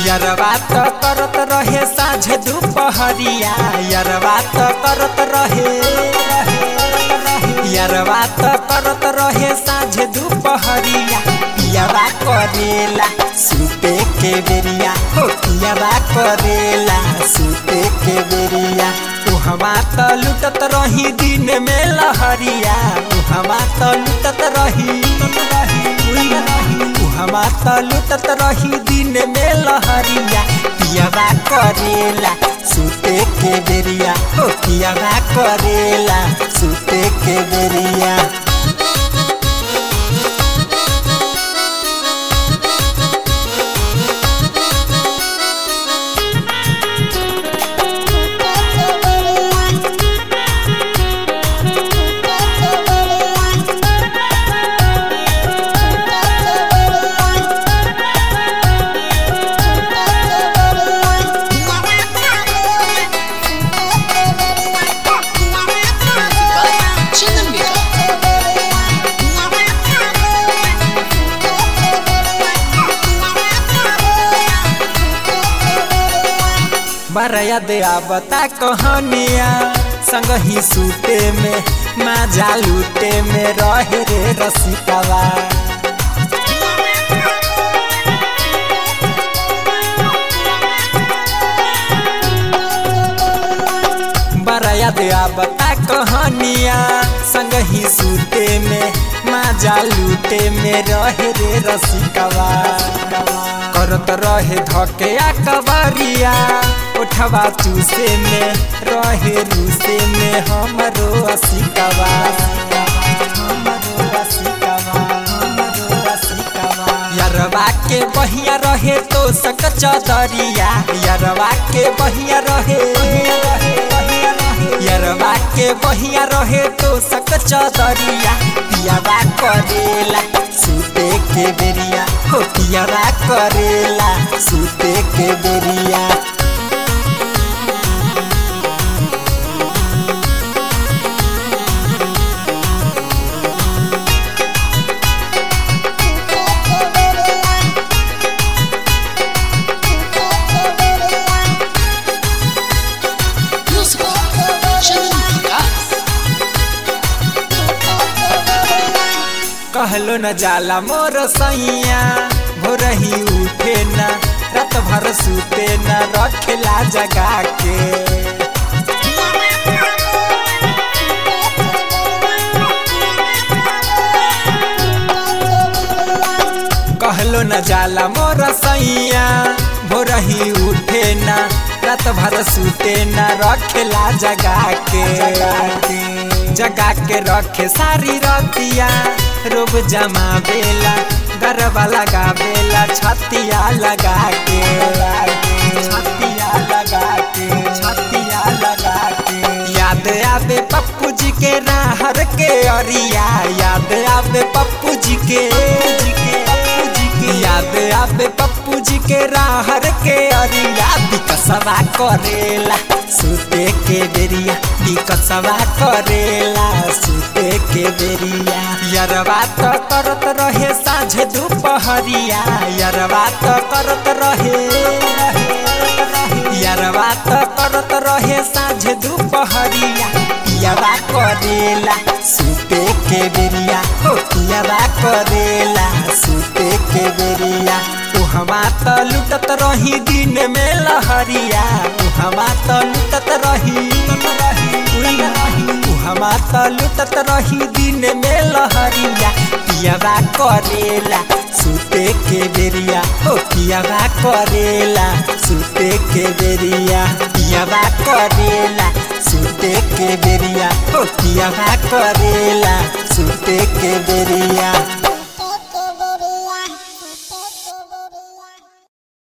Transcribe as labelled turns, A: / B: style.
A: यरवा त करत रहे साँझ दुपहरिया यरवा त करत रहे यरवा त करत रहे साँझ दुपहरिया पियावा करेला सुते के बेरिया हो पियावा करेला सुते के बेरिया उहवा त लुटत रही दिन में लहरिया उहवा त लुटत रही उहवा त लुटत रही दिन में लहरिया पियावा करेला सुते के बेरिया हो पियावा करेला सुते के बेरिया
B: Чина Мира.
A: बड़ा याद आवता कहानिया संग ही सूते में माजा लूटे में रहे रे रसिकवा बड़ा याद आवता कहानिया संग ही सूते में माजा लूटे में रहे रे रसिकवा करत रहे धके कबरिया उठवा चूसे में रहे रूसे में हमरो असिकवा हमरो असिकवा हमरो असिकवा यरवा के बहिया रहे तो सक चदरिया यरवा के बहिया रहे यरवा के बहिया रहे तो सक चदरिया पियावा करेला सुते के बेरिया हो पियावा करेला सुते के बेरिया
B: Музыка. Чина Мира.
A: कहलो न जाला मोर सैया भोर ही उठे न रात भर सुते न रखेला जगा के कहलो न जाला मोर सैया भोर ही उठे न रात भर सुते न रखेला जगा के जगा के रखे सारी रतिया रोब जमा बेला गरबा लगा बेला छतिया लगा के छतिया लगा के छतिया लगा के याद आवे पप्पू जी के राहर के अरिया याद आवे पप्पू जी के याद आवे पप्पू जी के राहर के अरिया बिकसवा करेला सुते के बेरिया बिकसवा करेला सुते के बेरिया यरवा त करत रहे साँझ दुपहरिया यरवा त करत रहे यरवा त करत रहे साँझ दुपहरिया पियावा करेला सुते के बेरिया हो पियावा करेला सुते के बेरिया उहवा त लुटत रही दिन में लहरिया उहवा त लुटत रही उहवा त लुटत रही दिन में लहरिया पियावा करेला सुते के बेरिया हो पियावा करेला सुते के बेरिया पियावा करेला सुते के बेरिया हो पियावा करेला सुते के बेरिया